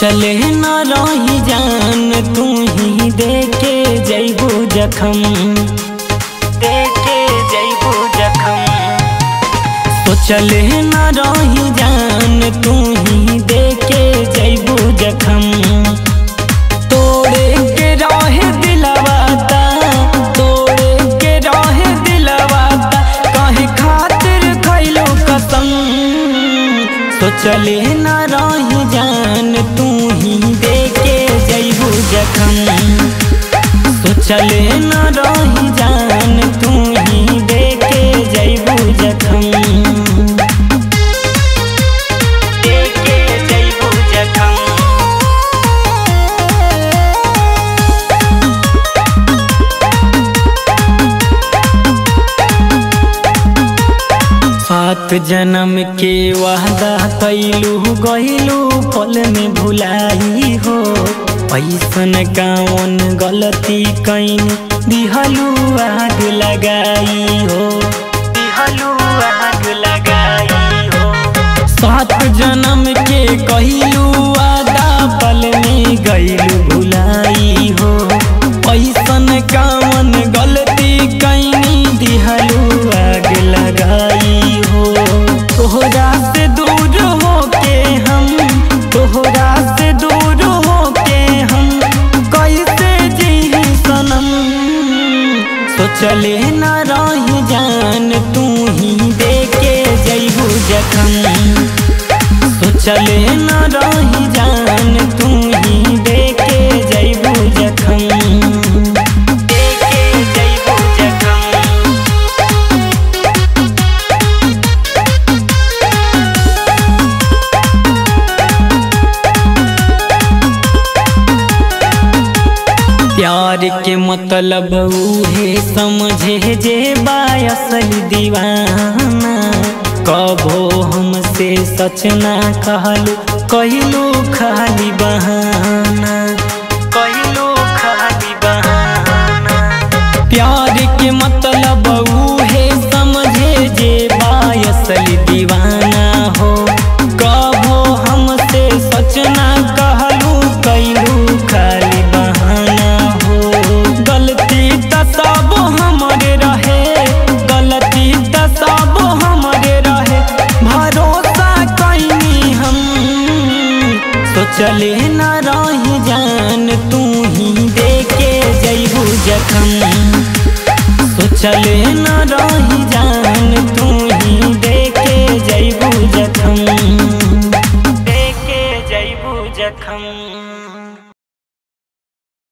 सोचले न रही जान तू ही देखे जैबू जखम देखे जैबू जखम सोचले न रही जान तू ही देखे जैबू जखम तोड़े के रहे दिलवाता तोड़े के रहे दिलवाता कहे खातिर खैलो कसम सोचले न रही जान तू ही देखे जैबू जखम सोचले न रही जान तू ही देखे जैबू जखम देखे जैबू जखम सात जन्म के वादा कैलू गैलू पल में भुलाई हो ऐसन कौन गलती कैन दिहलू आग लगाई हो दिहलू आग लगाई हो सात जन्म के कहलू वादा पल में गैलू भुलाई हो ऐसन कौन गलती कैनी दिहलू आग लगाई हो तोहरा से दूर हो के हम तोहरा से दूर हो के हम कैसे जी सनम सोचले न रही जान तू ही देखे जैबू जखम सोचले न रही जान तू ही देखे जैबू जखम देखे जैबू जखम प्यार के मतलब उहे समझे जे बायसल दीवाना कबो हमसे सच ना कहलू कहलू खाली बहाना कहलू खाली बहाना प्यार के मतलब उहे समझे जे बायसल दीवाना हो कबो हमसे सच ना कहलू कैलू खाली बहाना हो गलती त सब हमरे रहे गलती त सब हमरे रहे भरोसा कैनी हम सोचले न रही जान तू ही देखे जैबू जखम सोचले न रही जान